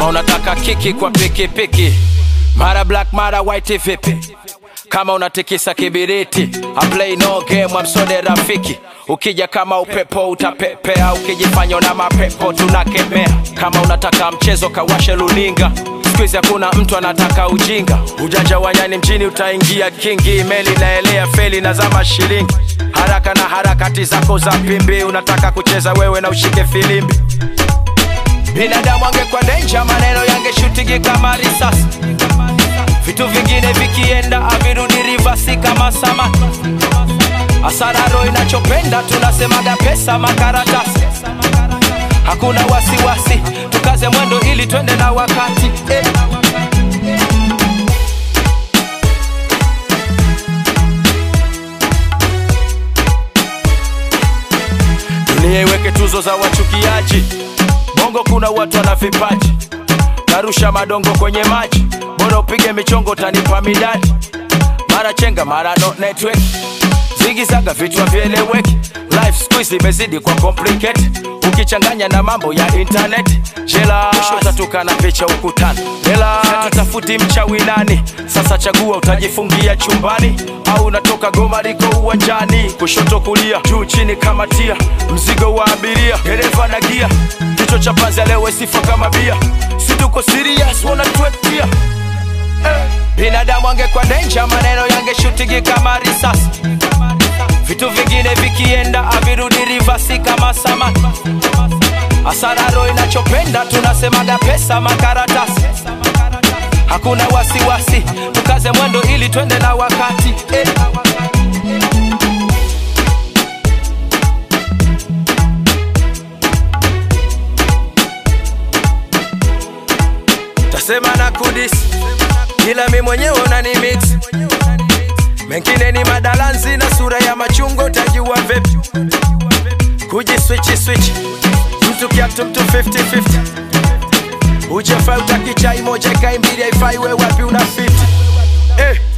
kama unataka kiki kwa pikipiki mara black mara white vipi kama unatikisa kibiriti I play no game amsode rafiki ukija kama upepo utapepea ukijifanya na mapepo tunakemea kama unataka mchezo kawashe luninga skuizi hakuna mtu anataka ujinga ujanja wa nyani mjini utaingia kingi meli naelea feli na zama shilingi haraka na harakati zako za pimbi unataka kucheza wewe na ushike filimbi binadamu angekuwa denja maneno yangeshutigi kama risasi vitu vingine vikienda avirudi rivasi kama samaki asararo inachopenda tunasemaga pesa makaratasi hakuna wasiwasi tukaze mwendo ili twende na wakati eh. dunia iweke tuzo za wachukiaji bongo kuna watu wana vipaji narusha madongo kwenye maji bora upige michongo tanipa midadi mara chenga mara no network zigizaga vitu havieleweki life squeeze imezidi kwa complicate ukichanganya na mambo ya internet jela utatuka na picha ukutani hela tutafuti mchawi nani sasa chagua utajifungia chumbani au unatoka goma liko uwanjani kushoto kulia juu chini kama tia mzigo wa abiria dereva na gia kichwa cha panzi leo sifa kama bia situko serious wanatuetia eh. binadamu angekuwa denja maneno yangeshutigi kama risasi vitu vingine vikienda avirudi rivasi kama samaki asararo inachopenda tunasemaga pesa makaratasi hakuna wasiwasi tukaze mwendo ili twende na wakati eh. tasema na kudis ila mi mwenyewe unani mix mengine ni madalanzi na sura ya machungo utajua vipi kuji swichi swichi mtu kiatu mtu 50-50 ujefai utakichai moja kai mbili haifai we wapi una 50 eh.